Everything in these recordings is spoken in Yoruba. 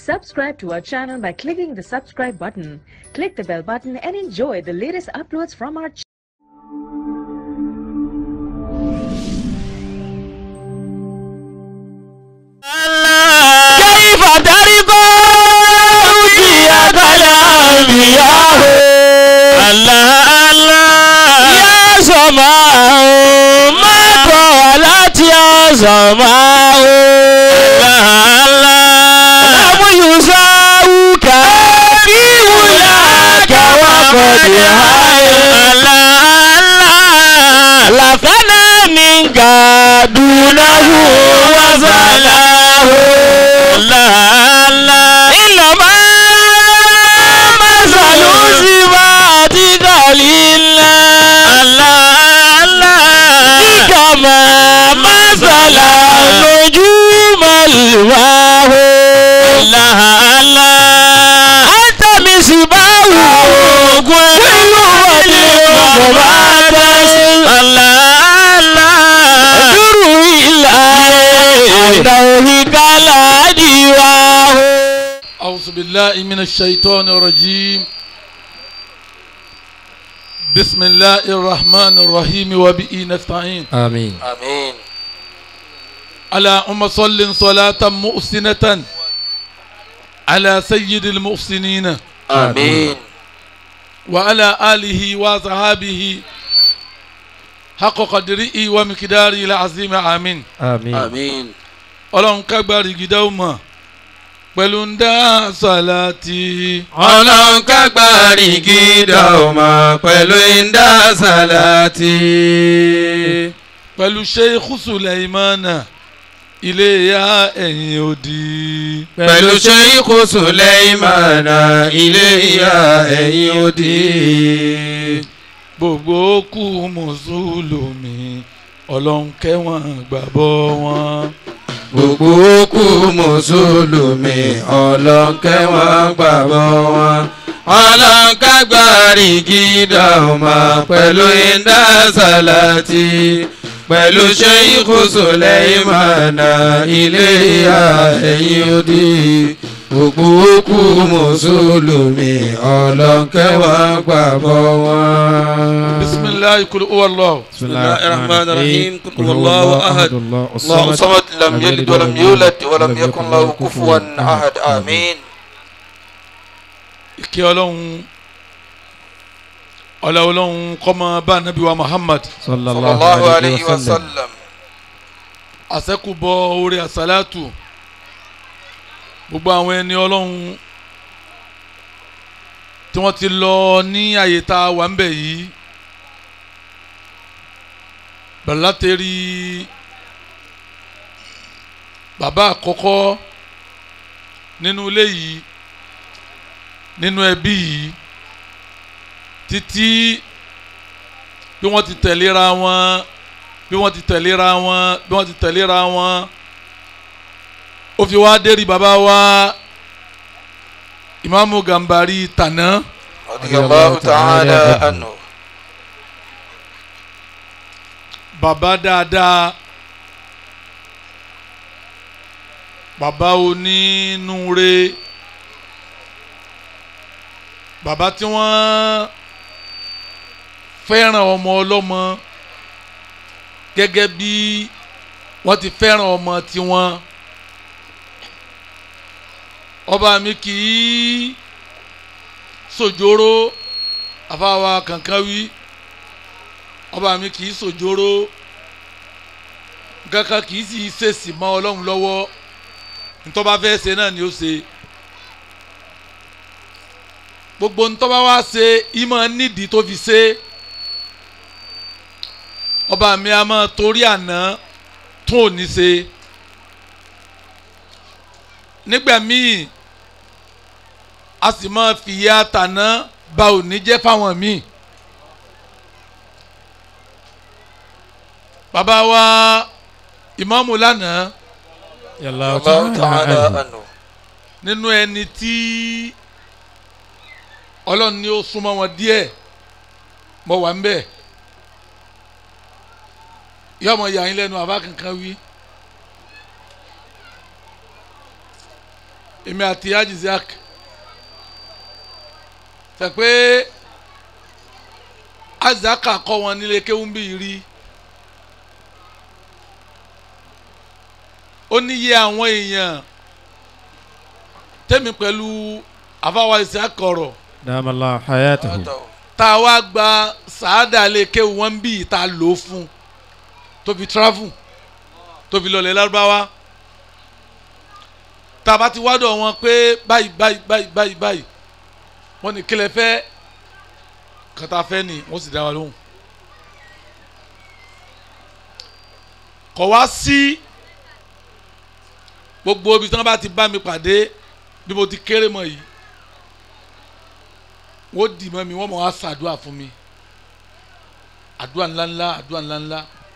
Subscribe to our channel by clicking the subscribe button. Click the bell button and enjoy the latest uploads from our channel. كيف ترقوا زيادة الأنبياء الله الله يا سماء ما طالت يا سماء الله الله لم يساوك في ولاك وقد الله الله لفنا منك دونه وزلاه الله الله إنما مثل صفاتك لله الله الله كما مثل نجوم الواه الله الله أنت مصباح كل ولي مبادس الله الله دور إلى دوهك لا ديواه أعوذ بالله من الشيطان الرجيم بسم الله الرحمن الرحيم وبه نستعين آمين آمين اللهم صل صلاة محسنة على سيد المحسنين آمين وعلى آله وصحابه حق قدره ومقداره العظيم آمين آمين آمين ọlọ́run kágbárí gidá ó mọ̀ pẹ̀lú ń dá sàlátì ọlọ́run kágbárí gídà ọmọ pẹ̀lú ìdá sàlátì. pẹ̀lú sheikh sulaimana ilé ya ẹ̀yìn òdì. pẹ̀lú ṣeéhù sùlẹ́ìmánà ilé ìyá ẹ̀yìn òdì. gbogbo kú mùsùlùmí ọlọ́run kẹ́wọ̀n gbàbọ́ wọn. gbogbo òkú mùsùlùmí ọlọ́nkẹ́ wọn gbàgbọ́ wọn. ọlọ́run kágbárí gídà ọmọ pẹ̀lú ìdá sàlátì. pẹ̀lú ṣeéhù sùlẹ́ìmánà ilé ìyá ẹ̀yìn òdì. gbogbo òkú mùsùlùmí ọlọ́nkẹ́ wọn gbàgbọ́ wọn. bisimilayi kul uwallah. بسم الله الرحمن الرحيم قل هو الله أحد الله صمد لم يلد ولم يولد ولم يكن له كفوا أحد آمين ìkẹ́ ọlọ́run ọlá ọlọ́run kọ́mọ bá nabi wa muhammad صلى صلى الله عليه وسلم àṣẹ́kùbọ̀ orí àṣàlátù gbogbo àwọn ẹni ọlọ́run tí wọ́n ti lọ ní àyè tá a wà ń bẹ̀ yìí bẹ̀rẹ̀ látẹ̀rí bàbá àkọ́kọ́ nínú ilé yìí nínú ẹbí yìí títí bí wọ́n ti tẹ̀léra wọn bí wọ́n ti tẹ̀léra wọn bí wọ́n ti tẹ̀léra wọn ó fi wá dérí bàbá wa ìmáàmù Gàmbàrí tàná رضي الله تعالى عنه bàbá dáadáa bàbá onínúure bàbá tí wọ́n fẹ́ràn ọmọ ọlọ́mọ gẹ́gẹ́ bí wọ́n ti fẹ́ràn ọmọ tiwọn ọba mi kì í sòjóró àfàwà kankan wí ọba mi kì í sòjóró kankan kì í sì ṣèṣì mọ́ ọlọ́run lọ́wọ́ ntọ́ba fẹ́ ṣe náà ni ó ṣe gbogbo ntọ́ba wa ṣe ìmọ̀ nídìí tó fi ṣe ọba mi a máa torí àná tún òní ṣe nígbà míì a sì máa fìyà tàná ba òní jẹ́ fáwọn míì bàbá wa ìmáàmù lánàá يلا الله تعالى عنه nínú ẹni tí ọlọ́run ní ó súnmọ́ wọn díẹ̀ mo wà ń bẹ̀ yọmọ yà yín lẹ́nu àbá kankan wí èmi àti ajiziak tẹ pé ajiziak kọ́ wọn nílé kéwúmbì rí ó níye àwọn èèyàn tẹ́mi pẹ̀lú àfáwá ìsìák ọ̀rọ̀ دام الله حياته tá a wá gba sàádà lè kéwù wọn bí tá a lò ó fún tó fi travel tó fi lọlẹ̀ lárúbáwá tá a bá ti wádọ̀ wọn pé báyìí báyìí báyìí báyìí báyìí wọ́n ní kílẹ̀ fẹ́ kàtà fẹ́ ni wọ́n sì dá wa lóhùn. kọ̀ wá sí gbogbo ibi tí wọ́n bá ti bá mi pàdé bí mo ti kéré mọ́ yìí wọ́n dì mọ́ mi wọ́n mọ̀ wá sàdúrà fún mi àdúrà ńláńlá àdúrà ńláńlá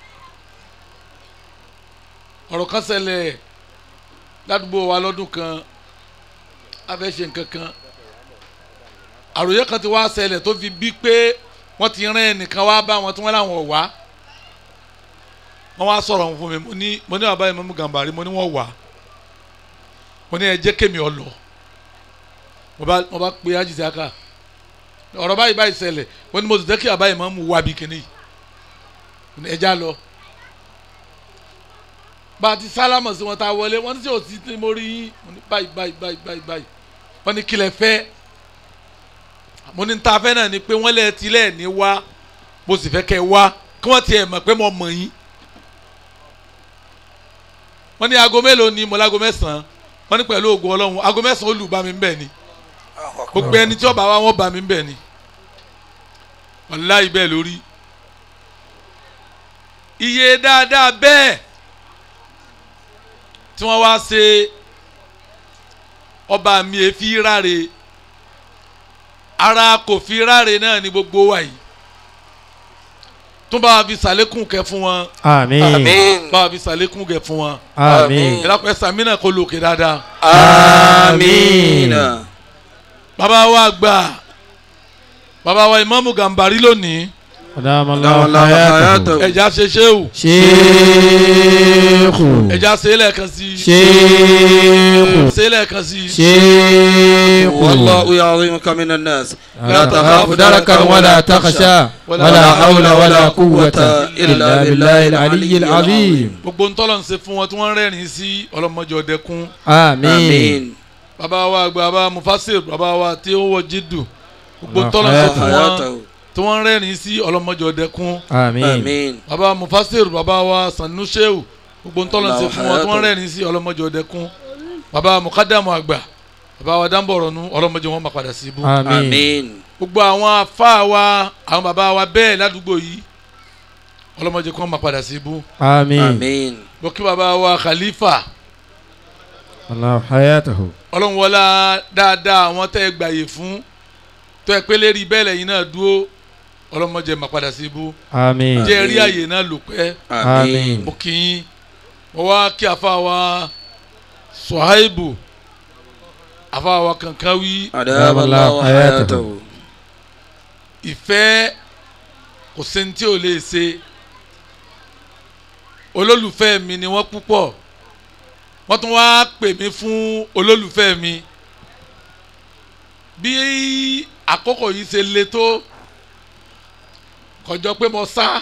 ọ̀rọ̀ kan ṣẹlẹ̀ ládùúgbò wa lọ́dún kan a fẹ́ ṣe nǹkan kan àròyé kan ti wá ṣẹlẹ̀ tó fi bí pé wọ́n ti rán ẹnìkan wá bá wọn tí wọ́n láwọn wá wọ́n wá sọ̀rọ̀ fún mi mo ní mo ní bàbá yìí mọ́mú gàmbàrí mo ní wọ́n wá mo ní ẹ jẹ́ kémi ọ lọ mo bá mo bá pe ajísí aka ọ̀rọ̀ báyìí báyìí ṣẹlẹ̀ mo ní mo sì jẹ́ kí bàbá yìí mọ́mú wá bí kíní yìí ẹ já lọ bá a ti sálámọ̀ sí wọn tá a wọlé wọ́n ní tí ò sí tí mo rí yín mo ní báyìí báyìí báyìí báyìí báyìí wọ́n ní kílẹ̀ fẹ́ mo ní ta fẹ́ náà ni pé wọ́n lẹ̀ tilẹ̀ ní wá mo sì fẹ́ kẹ́ wá kí wọ́n tiẹ̀ mọ̀ pé mo mọ̀ yín wọ́n ní aago mélòó ni mo láago mẹ́sàn-án wọ́n ní pẹ̀lú ògùn ọlọ́run aago mẹ́sàn-án olù bá mi ń bẹ̀ ni gbogbo ẹni tí ó bá wá wọ́n bá mi ń bẹ̀ ni wàláhì bẹ́ẹ̀ lórí iye dáadáa bẹ́ẹ̀ tí wọ́n wá ṣe ọba mi èéfi ráre ara kò fi ráre náà ní gbogbo wa yìí tún bá wa fi sàlékún kẹ fún wọn آمين àmín bá wa fi sàlékún kẹ fún wọn آمين ìlàpẹ́ sàmínà kò lòkè dáadáa àmín bàbá wa gbà bàbá wa ìmáàmù gàmbàrí lónìí دام الله الله حياته. حياته ẹ̀já ṣe ṣéwù شيخ ẹ̀já ṣe é lẹ́ẹ̀kan sí i شيخ ṣe é lẹ́ẹ̀kan sí i شيخ والله يعظمك من الناس لا تخاف دركا ولا تخشى ولا حول ولا قوة إلا بالله العلي العظيم gbogbo ntọ́lọ̀ ń ṣe fún wọn tí wọ́n ń rẹ́rìn sí ọlọ́mọdé ọ̀dẹ́kun آمين آمين bàbá wa àgbà bàbá mufasir bàbá wa tí ó wọ jídù gbogbo Allah ntọ́lọ̀ ń ṣe fún wọn حياته tí wọ́n ń rẹ́rìn sí ọlọ́mọdé ọ̀dẹ́kun آمين آمين bàbá mufasir bàbá wa sanuseu gbogbo ntọ́lọ̀ ń ṣe fún wọn tí wọ́n ń rẹ́rìn sí ọlọ́mọdé ọ̀dẹ́kun bàbá mukadamu àgbà bàbá wa dáńbọ̀rọ̀nu ọlọ́mọdé wọn máa padà sí ibú آمين آمين gbogbo àwọn afá wa àwọn bàbá wa bẹ́ẹ̀ ládùúgbò yìí ọlọ́mọdé kan máa padà sí ibú آمين آمين bó kí bàbá wa khalifa الله حياته ọlọ́run wọlá dáadáa àwọn tẹ́ ẹ gbàyè fún tó ẹ pé lérí bẹ́ẹ̀ lẹ́yìn náà dúró ọlọ́mọdé máa padà sí ibú آمين jẹ́ rí àyè náà lò pẹ́ آمين mo kì í mo wá kí afá wa suhaibu afá wa kankan wí أدام الله حياته ìfẹ́ kò sẹ́ni tí ò lè ṣe olólùfẹ́ mi ni wọ́n púpọ̀ wọ́n tún wáá pè mí fún olólùfẹ́ mi bí àkókò yìí ṣe le tó kọjọ pé mo sá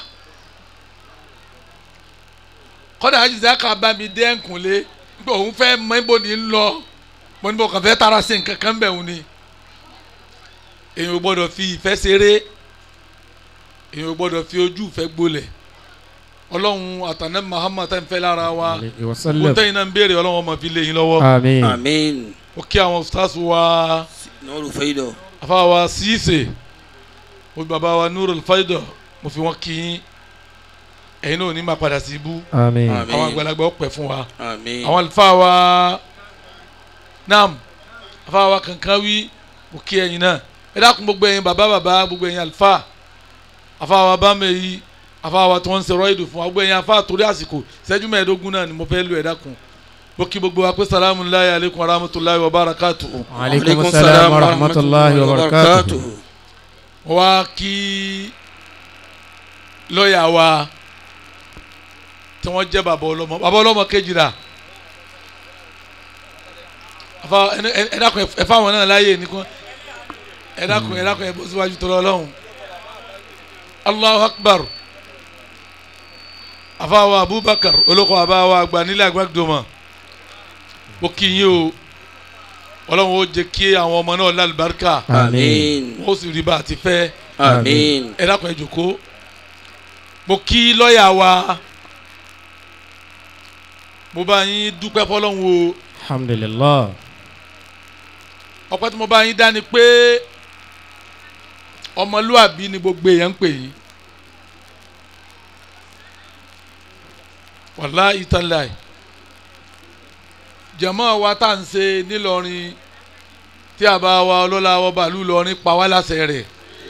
kọ́dà àjíṣẹ́ ká bá mi dé ẹ̀kúnlé pé òun fẹ́ mọ ibo ní lọ mo ní mo kàn fẹ́ tara sí nǹkan kan bẹ̀ òun ni èèyàn ò gbọ́dọ̀ fi ìfẹ́ ṣeré èèyàn ò gbọ́dọ̀ fi ojú ìfẹ́ gbolẹ̀ ọlọ́run àtànẹ́ Muhammad tẹ́ ń fẹ́ lára wa عليه kó وسلم tẹ́yìn náà ń béèrè ọlọ́run ọmọ fi lé yín lọ́wọ́ آمين آمين ó kí àwọn stars wa نور فيدو afa wa Cisse ó bàbá wa Nurul Faido mo fi wọn kí yín ẹ̀yin náà ò ní máa padà sí ibú آمين آمين. àwọn àgbàlagbà ó pẹ́ fún wa آمين àwọn àlùfáà wa nam àlùfáà wa kankan wí mo kí ẹ̀yin náà ẹ dákun gbogbo ẹ̀yin bàbá bàbá gbogbo ẹ̀yin àlùfáà àlùfáà wa bá mi yí àlùfáà wa tí wọ́n ń ṣe rọ́ìdù fún wa gbogbo ẹ̀yin àlùfáà torí àsìkò ìṣẹ́jú mẹ́ẹ̀ẹ́dógún náà ni mo fẹ́ lu ẹ dákun mo kí gbogbo wa pé salamu alayhi aleykum wa rahmatulahi wa barakatuhu وعليكم السلام ورحمة الله وبركاته mo wá kí lọ́ọ̀yà wa tí wọ́n jẹ́ bàbá ọlọ́mọ bàbá ọlọ́mọ kejì rà àfa ẹ- ẹ- ẹ dákun ẹ- ẹ fáwọn náà láàyè nìkan ẹ dákun ẹ dákun ẹ bọ́ síwájú tó lọ lọ́hùn Allahu Akbar àfa wa Abubakar olóko àbá wa àgbà nílẹ̀ àgbàdùnmọ̀ ó kí yín o ọlọ́run ó jẹ́ kí àwọn ọmọ náà lálùbáríkà Àmín. wọ́n ó sì rí bá a ti fẹ́ Àmín. ẹ dákun ẹ jòkó mo kí lọ́ọ̀yà wa mo bá yín dúpẹ́ fọlọ́run o alhamdulilah ọpẹ́ tí mo bá yín dá ni pé ọmọlúàbí ni gbogbo èèyàn ń pè yín wàlá ìtàláì jẹ̀mọ́ wa tá à ń ṣe nílọrin tí a bá wa ọlọ́lá wa bàálù lọrin pa wá láṣẹ rẹ̀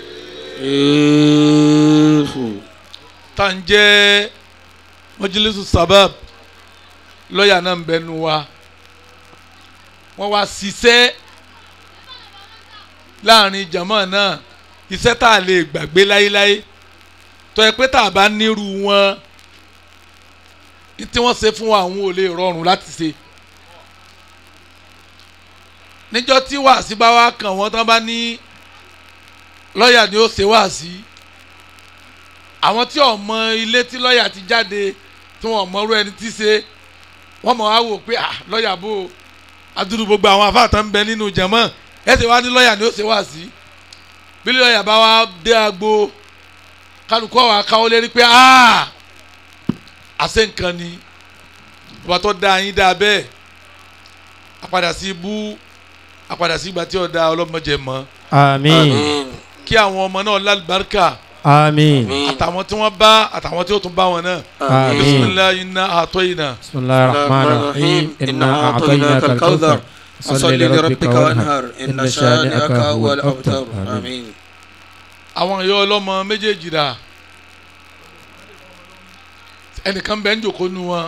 Eehu. tá à ń jẹ́ mọ́jílísù sábàb lọ́ọ̀yà náà ń bẹnu wa wọ́n wá ṣiṣẹ́ láàrin jàmọ́ náà iṣẹ́ tá a lè gbàgbé láéláé tó yẹ pé tá a bá nírú wọn ní tí wọ́n ṣe fún wa àwọn ò lè rọrùn láti ṣe níjọ́ tí wàásí bá wá kàn wọ́n tán bá ní lọ́ọ̀yà ni ó ṣe wàásí àwọn tí ọmọ ilé tí lọ́ọ̀yà ti jáde tí wọ́n mọ̀rú ẹni tí ṣe wọ́n mọ̀ á wò pé ah lọ́ọ̀yà bò ó adúrú gbogbo àwọn afáàtà ń bẹ nínú jẹ̀mọ́ ẹ ṣe wá ní lọ́ọ̀yà ni ó ṣe wá sí bí lọ́ọ̀yà bá wá dé agbo kálukú àwọn akáwọ́ lérí pé ah àṣẹ nǹkan ni ọba tó dá yín dá bẹ́ẹ̀ àpadà sí ibú àpadà sí ìgbà tí ọ̀dà ọlọ́mọdé mọ́ àmín Àmín. kí àwọn ọmọ náà lálùbáríkà àmín Àmín. àtàwọn tí wọ́n bá àtàwọn tí ó tún bá wọn náà Àmín. bisimilayi iná àtọ́ yìí náà. bisimilahi rahman rahim inna a'tainaka al-kawthar صل لربك وانهر إن شانئك هو الأبتر àmín. آمين àwọn ìyá ọlọ́mọ méjèèjì rà ẹnìkan bẹ́ẹ̀ ń jòkó nu wọn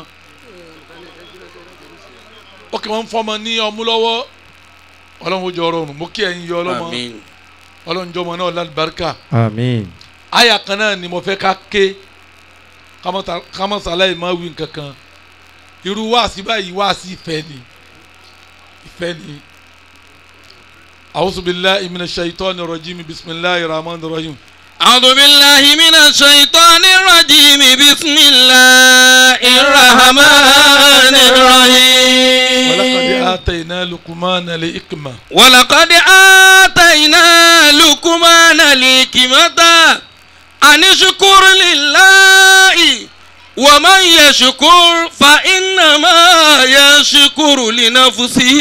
ó kì wọ́n fọmọ ní ọmú lọ́wọ́ ọlọ́run ó jọ ọrọ̀rùn mo kí ẹ̀yin ìyá ọlọ́mọ آمين ọlọ́run jọmọ náà lálùbáríkà àmín àyà kan náà ni mo fẹ́ ká ké kámọ́sálá yìí máa wí nǹkan kan irú wáàsí báyìí wáàsí ìfẹ́ ni ìfẹ́ ni a'udhu billahi minash shaitani rajim bismillahir rahmanir rahim. أعوذ بالله من الشيطان الرجيم بسم الله الرحمن ولقد الرحيم آتينا لقمان الحكمة ولقد آتينا لقمان الحكمة أن اشكر لله ومن يشكر فإنما يشكر لنفسه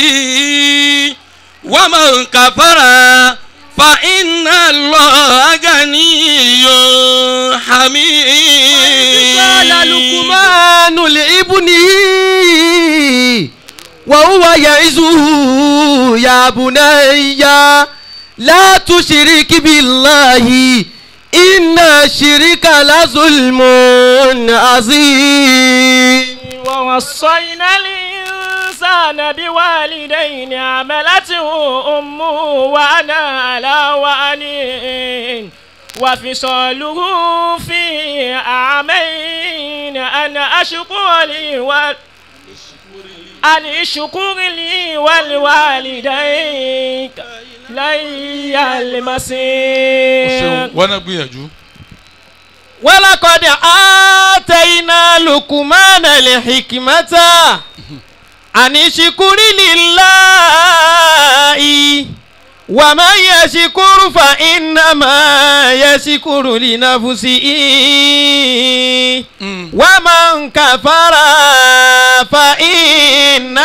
ومن كفر فإن الله غني حميد قال لقمان لابنه وهو يعزه يا بني لا تشرك بالله إن الشرك لظلم عظيم ووصينا الإنسان بوالدين عملته أمه وأنا على وأن وفصاله في عامين أن أشكر لي وال أن اشكر لي ولوالديك لي o المصير ṣeun wọn náà gbìyànjú ولقد آتينا لقمان الحكمة أن اشكر لله ومن يشكر فإنما يشكر لنفسه ومن كفر فإن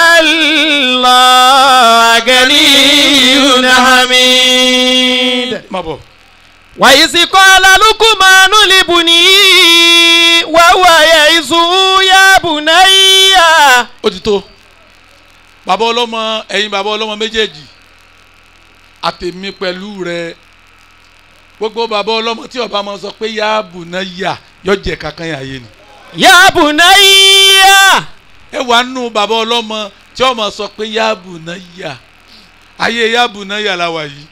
الله غني حميد má bọ̀ وإذ قال لقمان لبنيه وهو يعظه يا بني ó ti tó bàbá ọlọ́mọ ẹ̀yin bàbá ọlọ́mọ méjèèjì àtèmi pẹ̀lú rẹ gbogbo bàbá ọlọ́mọ tí ọba máa sọ pé yáàbù náà yà yọ jẹ kankan yà yé ni يا بني ẹ wà nù bàbá ọlọ́mọ tí ọmọ sọ pé yáàbù náà yà ayé yáàbù náà yà la wà yìí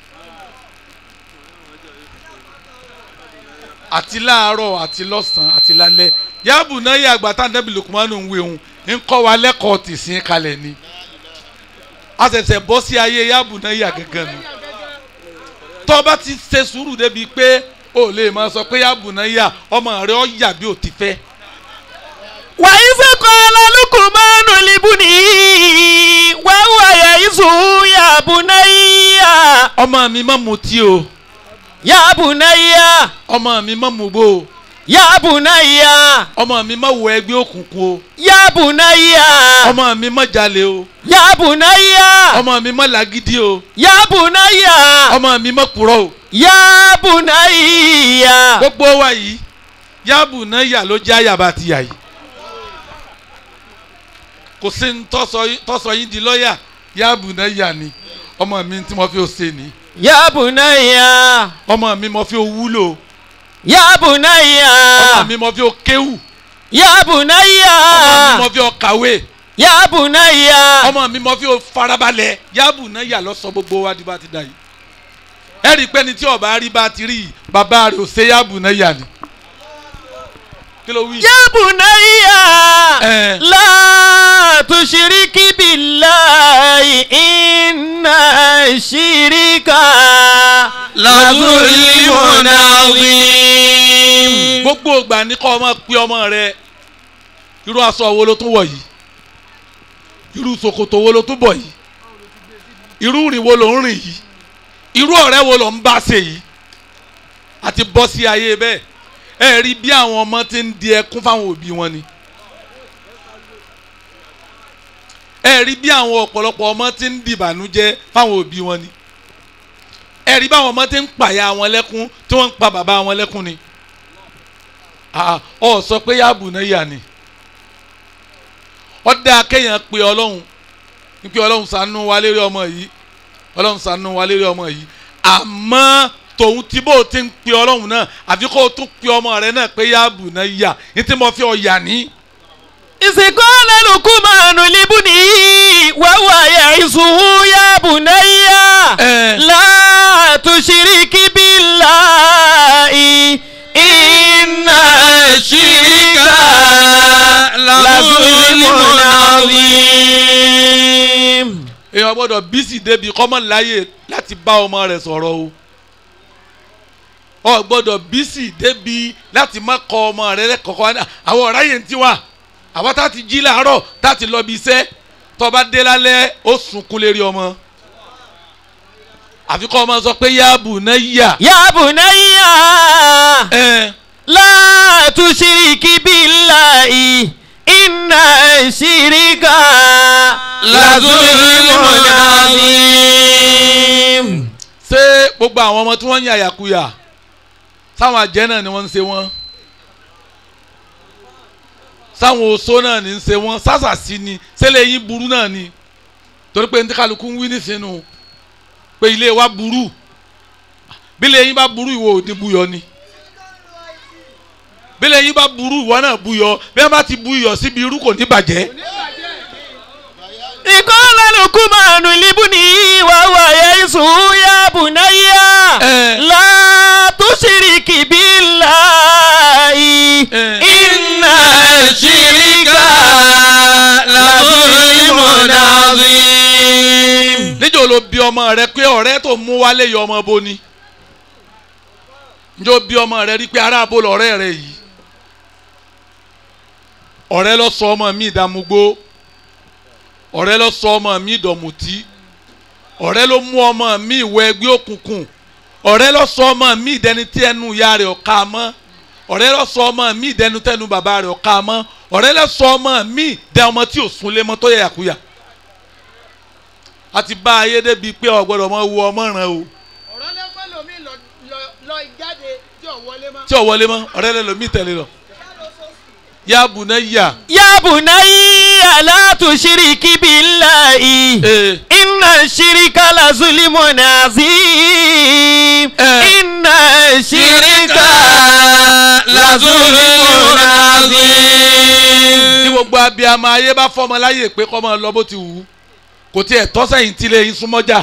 àti láàárọ̀ àti lọ́sàn-án àti lálẹ́ yáàbù náà yà àgbà tá nẹ́bí Lukumanu ń wé òun ń kọ́ wa lẹ́kọ̀ọ́ tìsín kalẹ̀ ni a ṣẹ̀ṣẹ̀ bọ́ sí ayé yáàbù náà yà gẹ́gẹ́ nu tó bá ti ṣe sùúrù débi pé o lè máa sọ pé yáàbù náà yà ọmọ rẹ ọ yà bí o ti fẹ́ وإذ قال لقمان لابنه وهو يعظه يا بني ọmọ mi má mutí o يا بني ọmọ mi má mugbó o يا بني ọmọ mi má wọ ẹgbẹ́ òkùnkùn o يا بني ọmọ mi má jalè o يا بني ọmọ mi má làgídí o يا بني ọmọ mi má purọ́ o يا بني gbogbo wa yìí yáàbù náà yà ló jẹ́ àyàbá ti yà yìí kò sí ní tọ́sọ yín- tọ́sọ yín di lọ́ọ̀yà yáàbù náà yà ni ọmọ mi tí mo fi ó ṣe ni يا بني ọmọ mi mo fi ó wúlò يا بني ọmọ mi mo fi ó kéwù يا بني ọmọ mi mo fi ó kàwé يا بني ọmọ mi mo fi ó farabalẹ̀ yáàbù náà yà lọ sọ gbogbo wa di bá ti dà yìí ẹ rí i pé ní tí ọba rí bá ti rí yìí bàbá rẹ̀ ò ṣe yáàbù náà yà ni kí ló wí. يا بني Eh. لا تشرك بالله إن الشرك لظلم عظيم gbogbo ìgbà ní kọ́ ọmọ pé ọmọ rẹ irú aṣọ wo ló tún wọ̀ yìí irú ṣòkòtò wo ló tún bọ̀ yìí irú rìn wo ló ń rìn yìí irú ọ̀rẹ́ wo ló ń bá ṣe yìí àti bọ́ sí ayé bẹ́ẹ̀ ẹ rí bí àwọn ọmọ ti ń di ẹkún fáwọn òbí wọn ni ẹ rí bí àwọn ọ̀pọ̀lọpọ̀ ọmọ ti ń dìbànújẹ́ fáwọn òbí wọn ni ẹ rí báwọn ọmọ ti ń pàyà wọn lẹ́kún tí wọ́n ń pa bàbá wọn lẹ́kún ni ah ọ sọ pé yáàbù náà yà ni ọ dáa kéèyàn pe ọlọ́run ní pé ọlọ́run ṣàánú wa lérí ọmọ yìí ọlọ́run ṣàánú wa lérí ọmọ yìí àmọ́ tòun tí bó o ti ń pe ọlọ́run náà àfi kó o tún pe ọmọ rẹ náà pé yáàbù náà yà ní tí mo fi ọ yà ní. إذ قال لقمان لابنه وهو يعظه يا بني Eh. لا تشرك بالله إن الشرك لظلم عظيم èèyàn gbọ́dọ̀ bísí débi kọ́mọ láyè láti bá ọmọ rẹ̀ sọ̀rọ̀ o ọ gbọ́dọ̀ bísí débi láti má kọ ọmọ rẹ̀ lẹ́kọ̀ọ́kọ́ àwọn ọ̀rá yẹn ti wà àwọn tá ti jí làárọ̀ tá ti lọ bí iṣẹ́ tó bá dé lálẹ́ ó sunkún lérí ọmọ àfi kọ́ ọmọ sọ pé yáàbù náà yà يا بني ẹ لا تشرك بالله إن الشرك لظلم عظيم ṣé gbogbo àwọn ọmọ tí wọ́n ń yà yàkuyà sáwọn àjẹ́ náà ni wọ́n ń ṣe wọ́n sáwọn oṣó náà ni ń ṣe wọ́n sásàsí ni ṣẹlẹ̀ yín burú náà ni torí pé ní kálukú ń wí nísìnyí pé ilé wa burú bí ilé yín bá burú ìwọ ò ní buyọ ni bí ilé yín bá burú ìwọ náà buyọ bí wọ́n bá ti buyọ síbi irú kò ní bàjẹ́ قال لقمان لابنه وهو يعظه يا بني Eh. لا تشرك بالله Eh. إن الشرك لظلم عظيم níjọ́ ló bí ọmọ rẹ pé ọ̀rẹ́ tó mú wálé yọ ọmọ bo ni níjọ́ bí ọmọ rẹ rí pé ará abo lọ̀rẹ́ rẹ yìí ọ̀rẹ́ lọ sọ ọmọ mi ìdàmúgbó ọ̀rẹ́ lọ sọ ọmọ mi ìdọ̀mùtí ọ̀rẹ́ ló mú ọmọ mi ìwọ ẹgbẹ́ òkùnkùn ọ̀rẹ́ lọ sọ ọmọ mi ìdẹni tí ẹnu ìyá rẹ̀ ọ̀ka mọ́ ọ̀rẹ́ lọ sọ ọmọ mi ìdẹnu tẹnu bàbá rẹ̀ ọ̀ka mọ́ ọ̀rẹ́ lọ sọ ọmọ mi ìdẹ ọmọ tí ò súnlé mọ́ tó yẹ yàkúyà a ti bá ayé débi pé ọ̀gbọ́dọ̀ mọ wo ọmọ ràn o ọ̀rọ̀ lẹ́gbẹ́ lomi lọ lọ- lọ jáde tí ò wọlé mọ́. tí ò wọlé mọ́ ọ̀rẹ́ rẹ lomi tẹ̀lé lọ. yá bùnà yà يا بني لا تشرك بالله ee إن الشرك لظلم عظيم Eh. إن الشرك لظلم عظيم ní gbogbo abiyamọ ayé bá fọmọ láyè pé kọ́ máa lọ bó ti wù ú kò tiẹ̀ tọ́sẹ̀yìn tí lè yín súnmọ́jà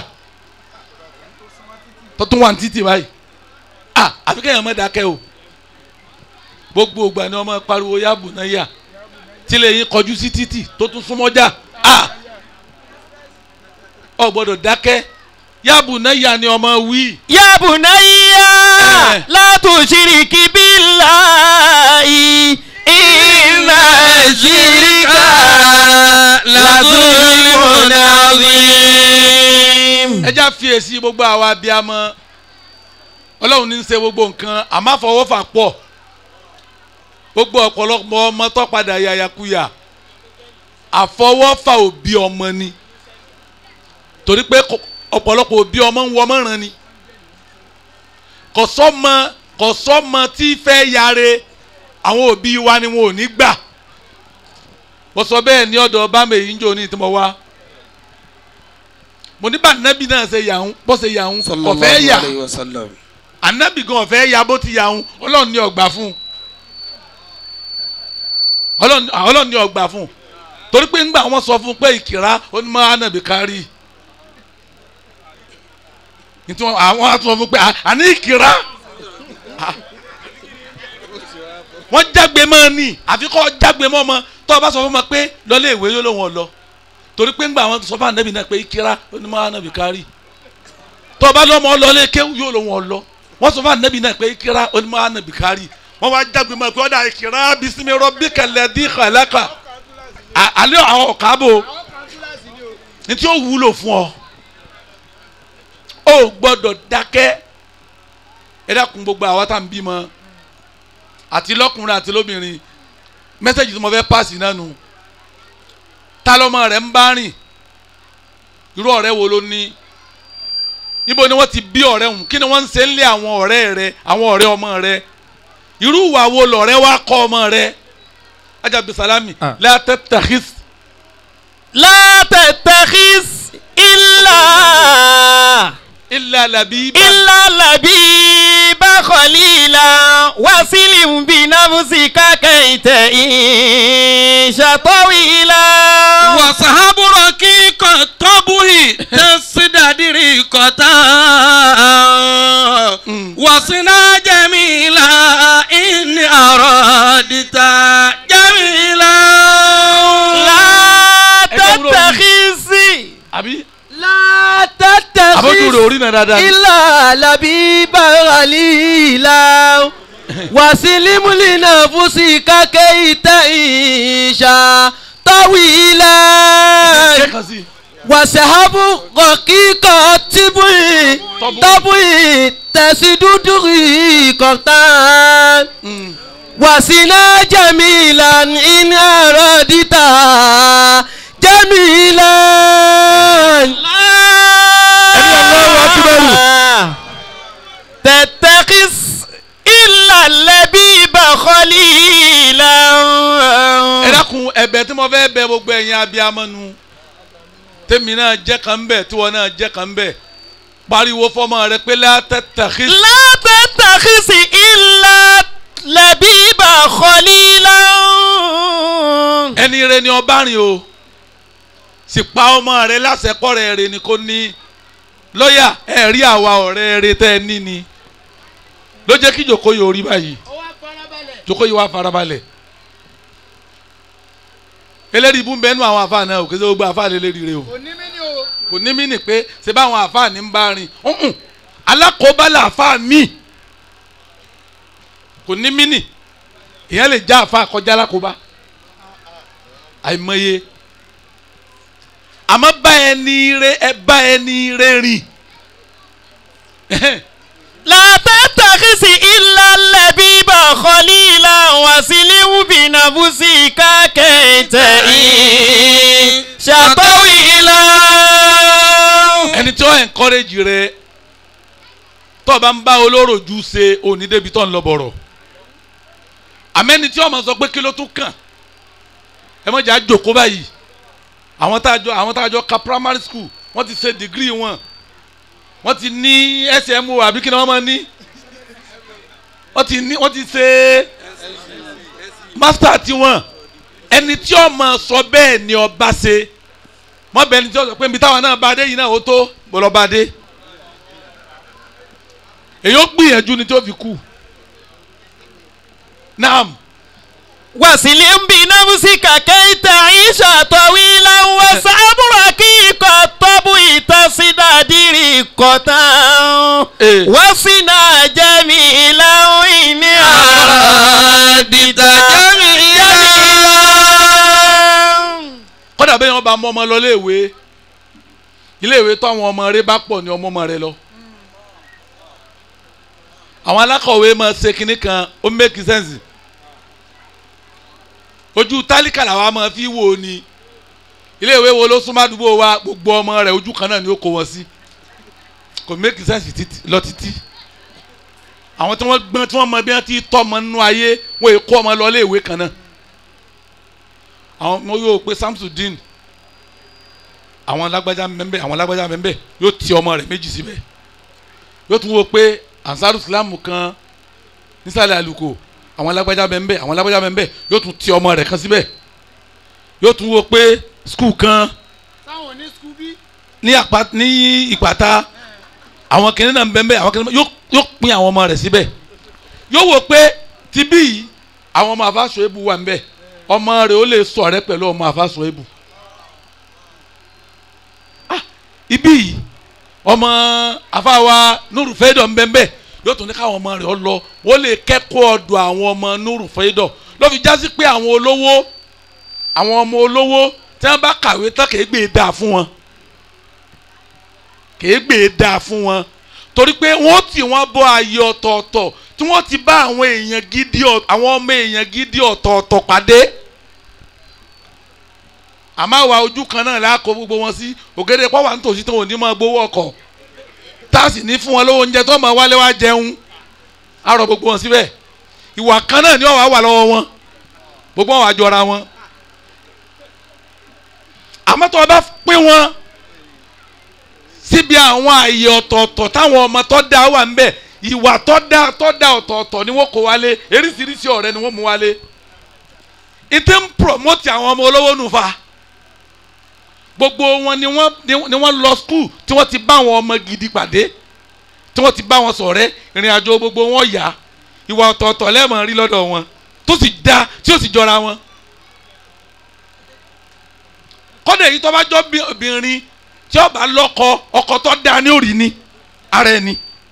tọ́tún wà ní títì báyìí ah àfi kéèyàn má dákẹ́ o gbogbo ìgbà ni ọmọ pariwo yá bùnà yà tí lè yín kọjú sí títì tó tún súnmọ́jà ah ọ gbọ́dọ̀ dákẹ́ yáàbù náà yà ni ọmọ wí. يا بني Eh. لا تشرك بالله إن الشرك لظلم عظيم ẹ já fiyèsí gbogbo àwa abiyamọ ọlọ́run ní í ṣe gbogbo nǹkan àmọ́ àfọwọ́fà pọ̀ gbogbo ọ̀pọ̀lọpọ̀ ọmọ tó padà yàyàkuyà àfọwọ́fà òbí ọmọ ni torí pé kò- ọ̀pọ̀lọpọ̀ òbí ọmọ ń wọmọ ràn ni kò sọ́mọ kò sọ́mọ tí fẹ́ yare àwọn òbí wa ni wọn ò ní gbà wọ́n sọ bẹ́ẹ̀ ní ọ̀dọ̀ bámẹ̀ yìí ń jò ní ìtumọ̀ wa mo ní bá anabi náà ṣe yàhún bó ṣe yàhún kò fẹ́ yà anabi gan ọ̀fẹ́ yà bó ti yàhún ọlọ́run ní ọgbà fún un ọlọ́run ọlọ́run ní ọgbà fún un torí pé ńgbà wọn sọ fún un pé ìkìrá onímọ̀ anabi kárí nítorí wọn- àwọn á sọ fún un pé "À- àní ìkìrá Ah. wọ́n jágbe mọ́ ni àfi kọ́ jágbe mọ́ ọmọ tó o bá sọ fún ọmọ pé lọ́lé ìwé yóò lóun ọ̀lọ́ torí pé ńgbà wọn sọ fún anabi náà pé ìkìrá onímọ̀ anabi kárí tó o bá lọ́mọ ọlọ́lé kéwù yóò lóun ọ̀lọ́ wọ́n sọ fún anabi náà pé ìkìrá onímọ̀ anabi kárí wọ́n wá jágbe mọ́ pé ọ̀dà ìkìrá bisimi rabbika ladhi khalaqa À- àlẹ́ àwọn ọ̀kábò àwọn kan kíláàsì ni o. ní tí ó wúlò fún ọ ó gbọ́dọ̀ dákẹ́ ẹ dákun gbogbo àwa tá à ń bímọ àti lọ́kùnrin àti lóbìnrin mẹ́sẹ̀gì tí mo fẹ́ pàṣẹ náà nù ta lọ́mọ rẹ̀ ń bá rìn irú ọ̀rẹ́ wo ló ní níbo ni wọ́n ti bí ọ̀rẹ́ hùn kí ni wọ́n ń ṣe ń lé àwọn ọ̀rẹ́ rẹ àwọn ọ̀rẹ́ ọmọ rẹ irú ìwà wo lọ̀rẹ́ wa kọ́ ọmọ rẹ ajabi salami Ah. la tattakhis لا تتخذ إلا illa labiba. إلا لبيبا خليلا وسلم بنفسك كي تعيش طويلا وصحاب رقيق الطبع تصدر قطا وصنا جميلا إن أردت جميلا لا Ẹ jẹ́ wúlò تتخذ àbí لا àbójú rẹ̀ تتخذ orí náà dáadáa ni. إلا لبيبا خليلا وسلم لنفسك كي تعيش طويلا ṣé kan sí. وسحب رقيق الطبع طبع تسدد ريقتا وسنا جميلا إن أردت جميلا الله أكبر. تتخذ إلا اللبيب خليلا ẹ dákun ẹ̀bẹ̀ tí mo fẹ́ bẹ̀ gbogbo ẹ̀yin abiyamọ nu tèmi náà jẹ́ kan bẹ̀ tiwọn náà jẹ́ kan bẹ̀ pariwo fọmọ rẹ pé la tattakhis لا تتخذ إلا لبيب خليلا ẹni rẹ ni ọba rìn o sì pa ọmọ rẹ lásẹkọ rẹ rẹ ni kò ní lọ́yà ẹ rí àwa ọ̀rẹ́ rẹ tẹ́ ẹ ní ni ló jẹ́ kí jòkó yìí orí báyìí ó wá farabalẹ̀. jòkó yìí wá farabalẹ̀ eléyìí bú bẹ́ẹ̀ nù àwọn àfa náà òkè sẹ́ gbogbo àfa lè lérí rẹ o kò ní mí ní o. kò ní mí nì pé ṣe báwọn àfa ní ń bá rìn ọ̀hún alákòóbá làfa mi kò ní mí nì èèyàn lè já àfa kọjá alákòóbá àìmọye àmọ́ bá ẹni rẹ ẹ bá ẹni rẹ rìn لا تتخذ إلا اللبيب خليلا وسلم بنفسك كي تعيش طويلا ẹni tí ó encourage rẹ tó o bá ń bá olóró ju ṣe òní débi tó ń lọ bọ̀rọ̀ àmẹ́ni tí ọmọ sọ pé kí ló tún kàn ẹ mọ̀ jẹ́ àjòkó báyìí àwọn tá a jọ àwọn tá a jọ ka primary school wọ́n ti ṣe degree wọn wọ́n ti ní smo àbí kí ni wọ́n máa ní wọ́n ti ní wọ́n ti ṣe master tiwọn ẹni tí ọmọ sọ bẹ́ẹ̀ ni ọba ṣe mọ bẹni tí ó sọ pé nbí táwọn náà bá dé yìí náà ó tó bọlọ bá dé èyí ó gbìyànjú ni tí ó fi kú naam وسلم بنفسك كي تعيش طويلا وسأبرك الطبع صدقة Eh. وفنا جميلا إن أردت جميلا kọ́dà bẹ́ẹ̀ wọ́n bá mọ ọmọ lọ léèwé iléèwé tó àwọn ọmọ rẹ bá pọ̀ ní ọmọ ọmọ rẹ lọ. àwọn alákọ̀wé máa ṣe kinní kan ó make sense ojú tálíkà làwa máa fi wò ó ni iléèwé wo ló súnmọ́ àdúgbò wa gbogbo ọmọ rẹ̀ ojú kan náà ni ó kó wọn sí kò make sense títí lọ títí àwọn tí wọ́n gbọ́n tí wọ́n mọ bí wọ́n ti tọ́ ọmọ nínú ayé wọ́n èkó ọmọ lọ léèwé kan náà àwọn ọmọ yóò pe Samsudeen àwọn lágbájá mbẹ́mbẹ́ àwọn lágbájá mbẹ́mbẹ́ yóò ti ọmọ rẹ̀ méjì síbẹ̀ yóò tún wo pé ansaru islam kan nísàlẹ̀ àlùkò àwọn lágbájá mbẹ́mbẹ́ àwọn lágbájá mbẹ́mbẹ́ yóò tún ti ọmọ rẹ̀ kan síbẹ̀ yóò tún wo pé skul kan táwọn ní skul bí. ní àpá ní ìpàtà àwọn kìnìún náà mbẹ́mbẹ́ àwọn kìnìún yóò yóò pín àwọn ọmọ rẹ̀ síbẹ̀ yóò wo pé tibí yìí àwọn ọmọ àfàsọ ebu wà nbẹ ọmọ rẹ̀ ó lè ṣọ̀rẹ́ pẹ̀lú ọmọ àfàsọ ebu ah ibi yìí ọmọ àfàwà nurufẹ́dọ̀ nbẹ́nbẹ́ yóò tún ní káwọn ọmọ rẹ̀ ọ lọ wọ́n lè kẹ́kọ̀ọ́ ọ̀dọ̀ àwọn ọmọ nurufẹ́dọ̀ ló fi jásí pé àwọn olówó àwọn ọmọ olówó tí wọ́n bá kàwé tán kì í gbé e dáa fún wọn kì í gbé e dáa fún wọn torí pé wọ́n tì wọ́n bọ́ ayé ọ̀tọ̀ọ̀tọ̀ tí wọ́n ti bá àwọn èèyàn gidi ọ̀- àwọn ọmọ èèyàn gidi ọ̀tọ̀ọ̀tọ̀ pàdé àmọ́ àwa ojú kan náà la kó gbogbo wọn sí ògèdè pọ́wà nítòsí tó òní máa gbowó ọkọ̀ tá a sì ní fún wọn lówó oúnjẹ tó máa wálé wá jẹun á rọ gbogbo wọn síbẹ̀ ìwà kan náà ni ọ̀wá wà lọ́wọ́ wọn gbogbo wọn wà jọra wọn àmọ́ tó o bá pín wọn síbi àwọn àyè ọ̀tọ̀ọ̀tọ̀ táwọn ọmọ tó dá wà ń bẹ̀ ìwà tó dá tó dá ọ̀tọ̀ọ̀tọ̀ ni wọ́n kó wálé eríṣiríṣi ọ̀rẹ́ ni wọ́n mú wálé ìtí ń promote àwọn ọmọ olówó nù fa gbogbo wọn ni wọ́n ni wọ́n lọ school tí wọ́n ti bá àwọn ọmọ gidi pàdé tí wọ́n ti bá wọn ṣọ̀rẹ́ ìrìn àjò gbogbo wọn yá ìwà ọ̀tọ̀ọ̀tọ̀ lẹ́ẹ̀mọ̀ rí lọ́dọ̀ wọn tó sì dá tí ó sì jọra wọn kọ́dà èyí tó bá jọ bí- obìnrin tí ó bá lọ́kọ ọkọ tó dáa ní òrì ni ara ẹni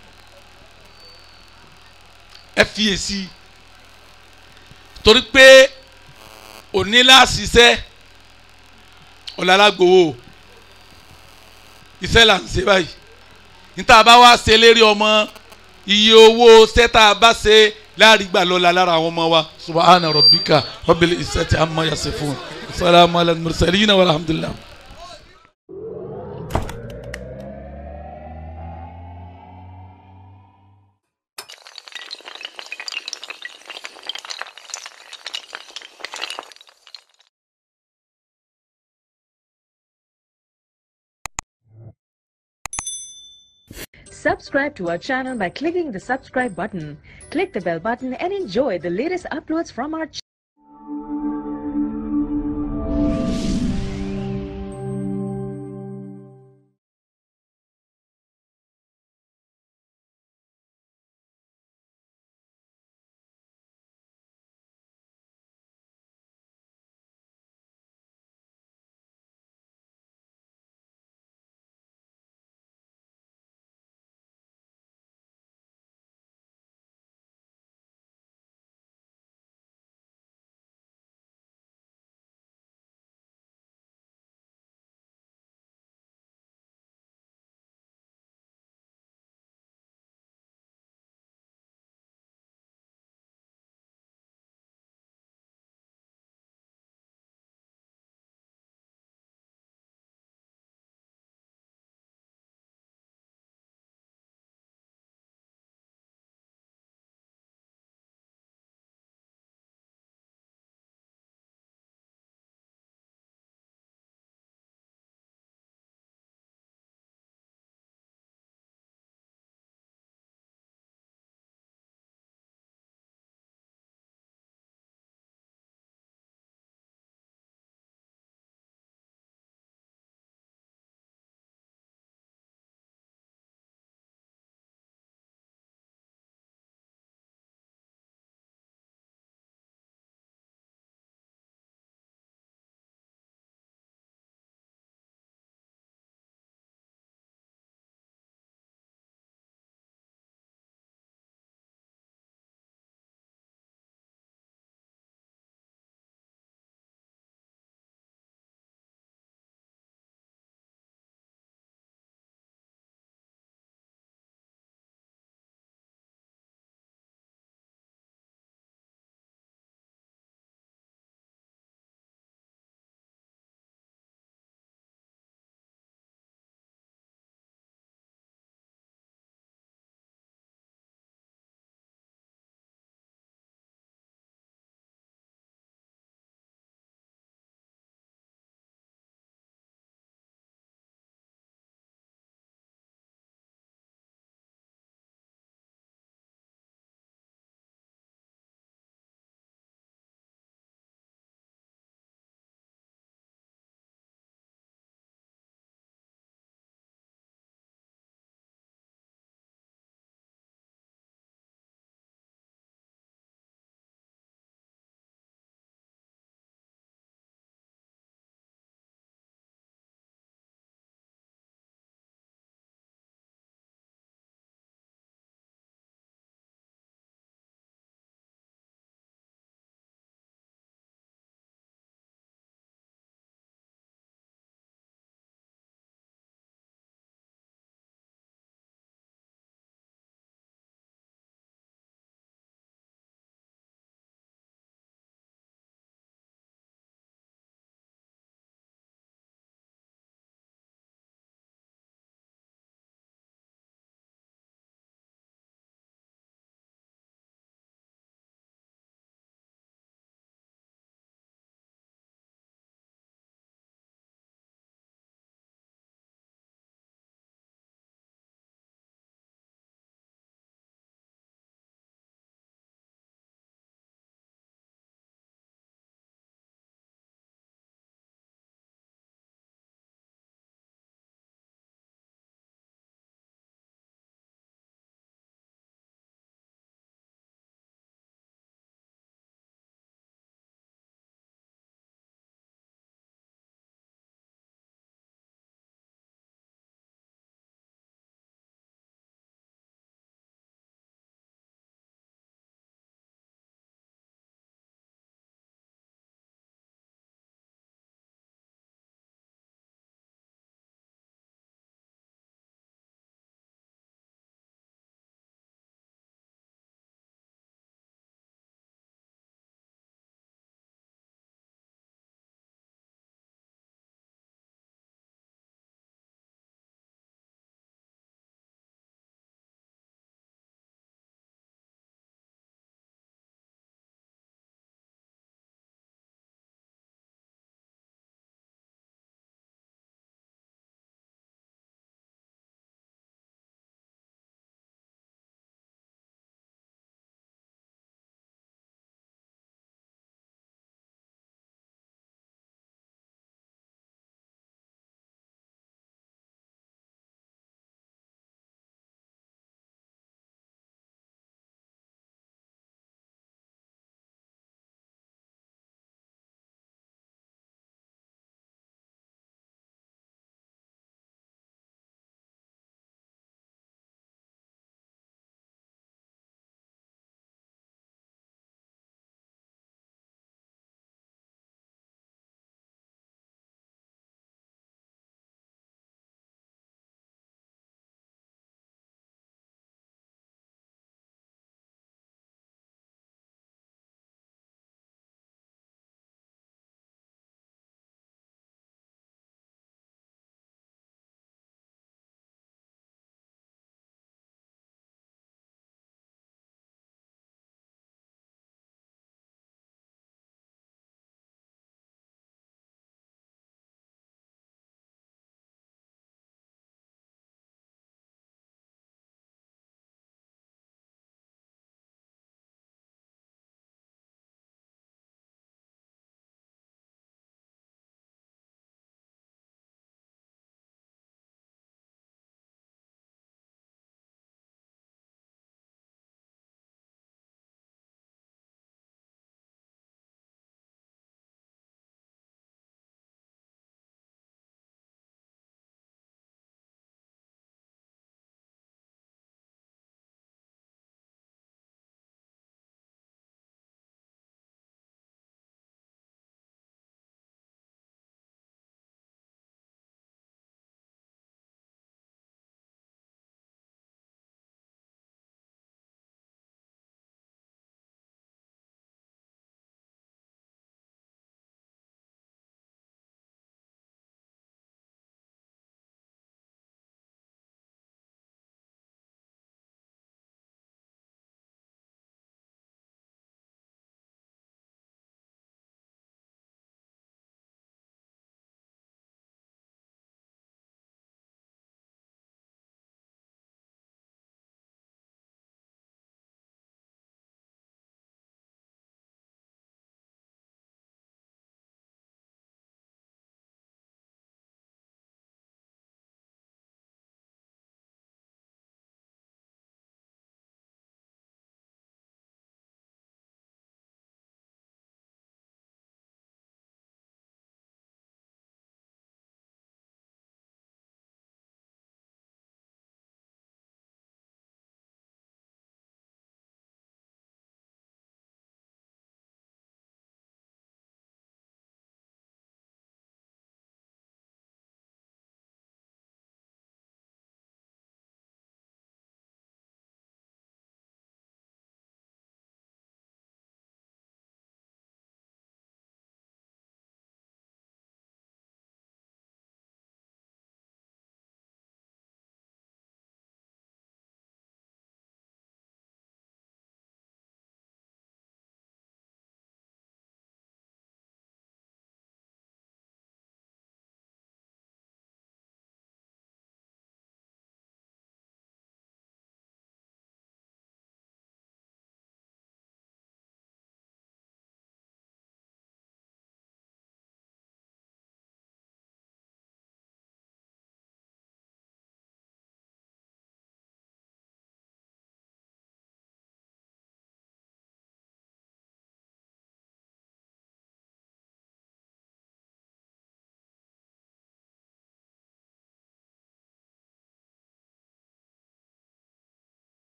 ẹ fiyèsí torí pé òní láṣìṣẹ́ ọ̀làlágbòwò iṣẹ́ là ń ṣe báyìí níta bá wá ṣe lérí ọmọ iye owó sẹ́tà bá ṣe láàrin gbà lọ́la lára àwọn ọmọ wa subahana rabbika rabbil izzati amma yasifun salamu ala mursalina walhamdulillah. Subscribe to our channel by clicking the subscribe button. Click the bell button and enjoy the latest uploads from our channel.